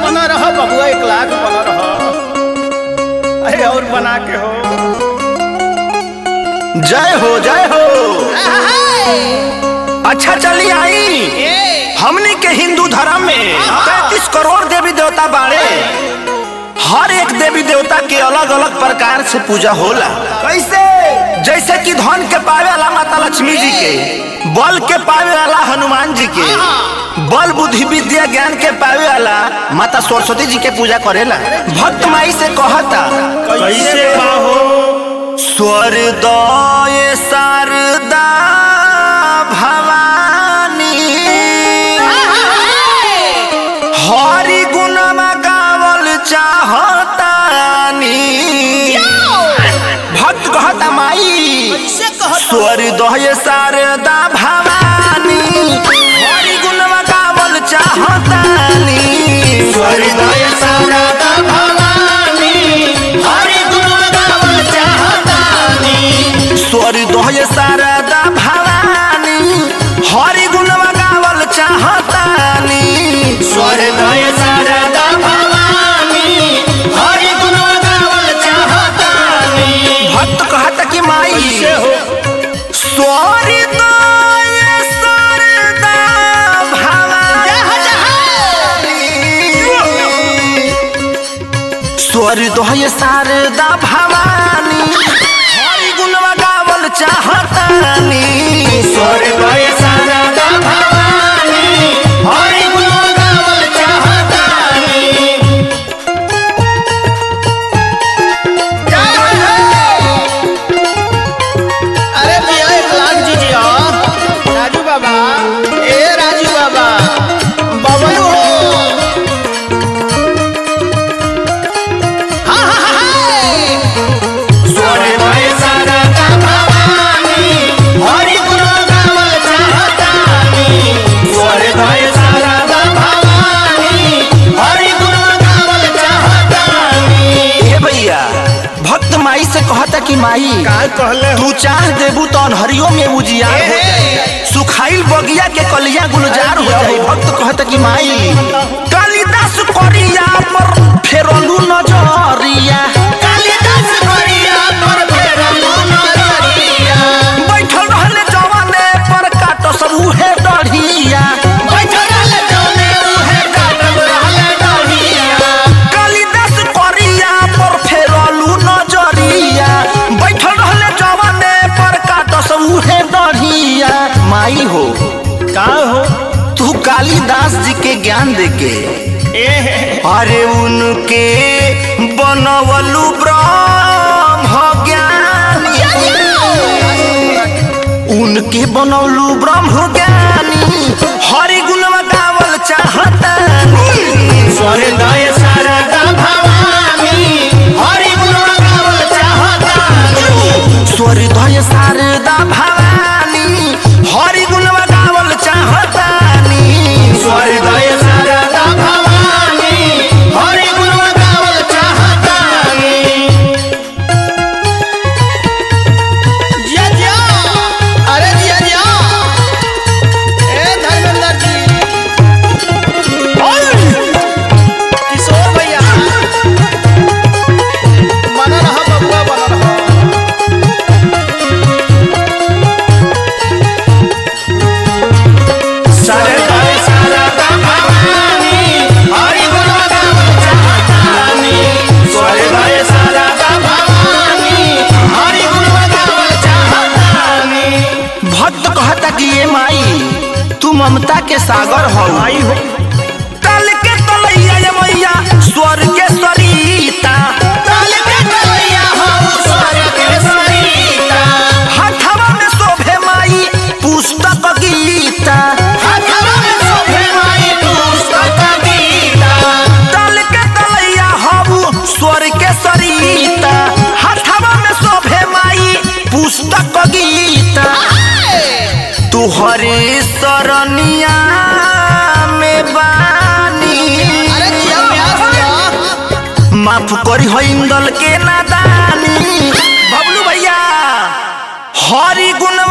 बना रहा बबुआ एक लाख बना रहा अरे और बना के हो जय हो जय हो अच्छा चली आई हमने के हिंदू धर्म में पैंतीस करोड़ देवी देवता बाड़े हर एक देवी देवता के अलग अलग प्रकार से पूजा होला कैसे जैसे कि धन के पावे वाला माता लक्ष्मी जी के बल के पावे वाला हनुमान जी के बल बुद्धि विद्या ज्ञान के पावे वाला माता सरस्वती जी के पूजा करेला भक्त माई से कहता कैसे पाहो स्वर्दय शारदा भवानी हरि गुणमा गावल चाहतानी भक्त कहता माई स्वर्दय शारदा भवानी हरि गुणमा गावल चाहतानी हृदय शारदा भवानी हरि गुण गावल चाहतानी स्वर्दय शारदा भवानी हरि गुणमा गावल चाहतानी हृदय शारदा भवानी हरि गुण गावल चाहतानी भक्त कहता कि माई स्वर्दय शारदा भवानी स्वर्दय शारदा भवानी हरि गुणमा गावल चाहतानी हृदय शारदा भवानी हरि गुण गावल चाहतानी अरे भैया एक लाख दीजिए राजू बाबा ए राजू बाबा बबलू हो हाँ, हाँ, हाँ, हाँ। हृदय शारदा भवानी हरि गुण गावल चाहतानी हृदय शारदा भवानी हरि गुण गावल चाहतानी ए भैया भक्त माई से कहता कि माई का कहले तू चाह देबू तो अनहरियो में उजियार हो जाई सुखाइल बगिया के कलिया गुलजार हो जाई भक्त कहता कि माई कालिदास करिया पर फेरलू नजरिया कालिदास करिया पर फेरलू नजरिया बैठल रहले जवाने पर काट सब उहे डढ़िया बैठल रहले जौने उहे काटल रहले डढ़िया कालिदास करिया पर फेरलू नजरिया बैठल रहले जवाने पर काट सब उहे डढ़िया माई हो का हो तू कालिदास जी के ज्ञान देके अरे उनके बनवलू ब्रह्म ज्ञानी उनके बनवलू ब्रह्म ज्ञानी हरि गुणवा गावल चाहतानी हृदय शारदा भवानी हरि गुण गावल चाहतानी स्वर्दय शारदा भवानी हरि गुणवा गावल चाहतानी हृदय शारदा भवानी हरि गुण गावल चाहतानी जिया जिया अरे जिया जिया ए धर्मेंद्र जी किशोर भैया बना रहा बबुआ बना रहा हृदय शारदा भवानी हरि गुण गावल चाहतानी हृदय शारदा भवानी हरि गुण गावल चाहतानी भक्त कहता कि ये माई तू ममता के सागर हो आई हो तल के तलैया ये मैया स्वर्ग के सरिता काल के कलैया हो स्वर्ग के सरिता हथवा में शोभे माई पुस्तक गीता हाथवा में शोभे माई पुस्तक गीता तल के तलैया हबू स्वर्ग के सरिता हथवा में शोभे माई पुस्तक गीता तुहरे सरनिया में बानी माफ करी हो इंदल के नादानी बबलू भैया हरि गुण